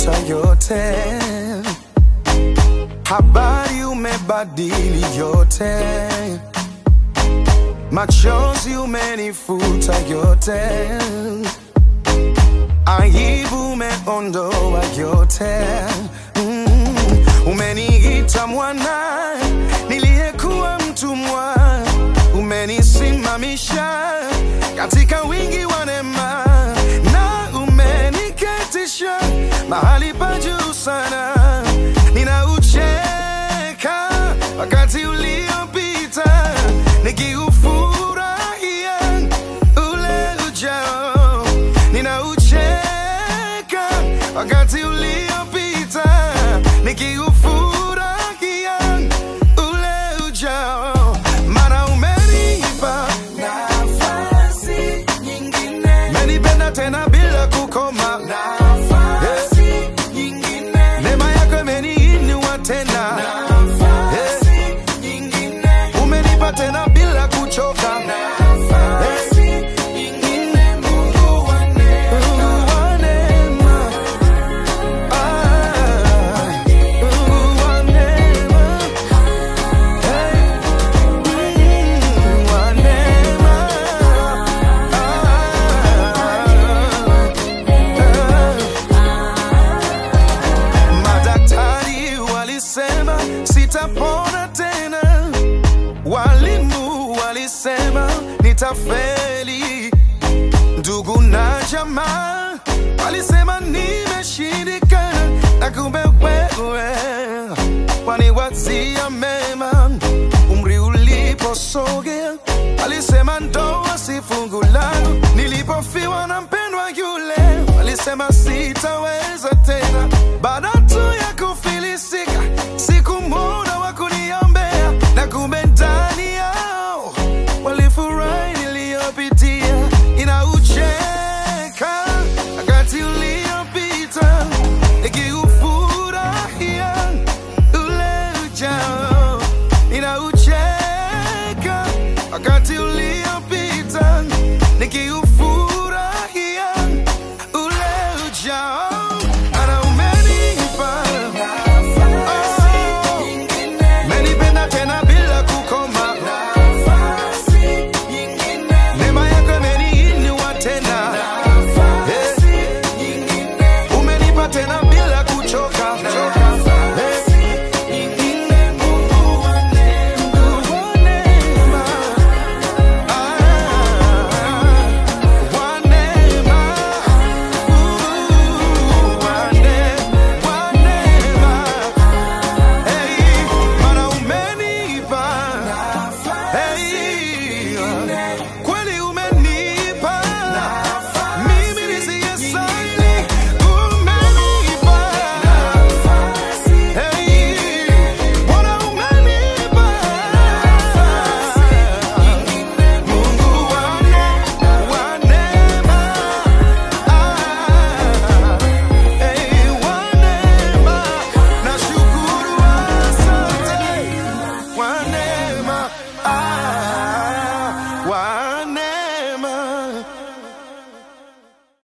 umefuta yote, habari umebadili yote, machozi umenifuta yote, aibu umeondoa yote. Mm, umeniita mwana niliyekuwa mtumwa, umenisimamisha katika wingi wa neema na umeniketisha mahali pa juu sana. Ninaucheka wakati uliopita, nikiufurahia ule ujao. Ninaucheka wakati uliopita, nikiufurahia ule ujao, maana umenipa nafasi nyingine, menipenda tena bila kukoma nafasi nyingine, neema yako imeniinua tena nafasi nyingine, umenipa tena bila kuchoka nafasi nyingine, Mungu wa neema. Mungu wa neema. Ah, Mungu wa neema. Hey, Mungu wa neema. Ah, Madaktari walisema sitapona tena, walimu walisema nitafeli, ndugu na jamaa walisema nimeshindikana, na kumbe wewe waniwazia mema. Umri uliposogea walisema ndoa si fungu langu, nilipofiwa na mpendwa yule walisema sitaweza tena. Baada tu ya kufilisika, sikumwona wa kuniombea, na kumbe ndani yao walifurahi niliyopitia. Inaucheka wakati uliopita, nikiufurahia ule ujao. Inaucheka wakati uliopita, nikiufurahia ule ujao. Maana umenipa Nafasi nyingine, menipenda tena bila kukoma, nafasi nyingine, neema yako imeniinua tena, nafasi nyingine, umenipa tena bila kuchoka. nafasi nyingine, Mungu wa neema. Wa neema, ah, wa neema, uh, wa ne- wa neema. Hey, maana umenipa Hey, kweli umenipa mimi nisiyestahili, umenipa Hey, Bwana umenipa Mungu wa ne- wa neema Ah, hey, wa neema nashukuru, asante wa neema ah, wa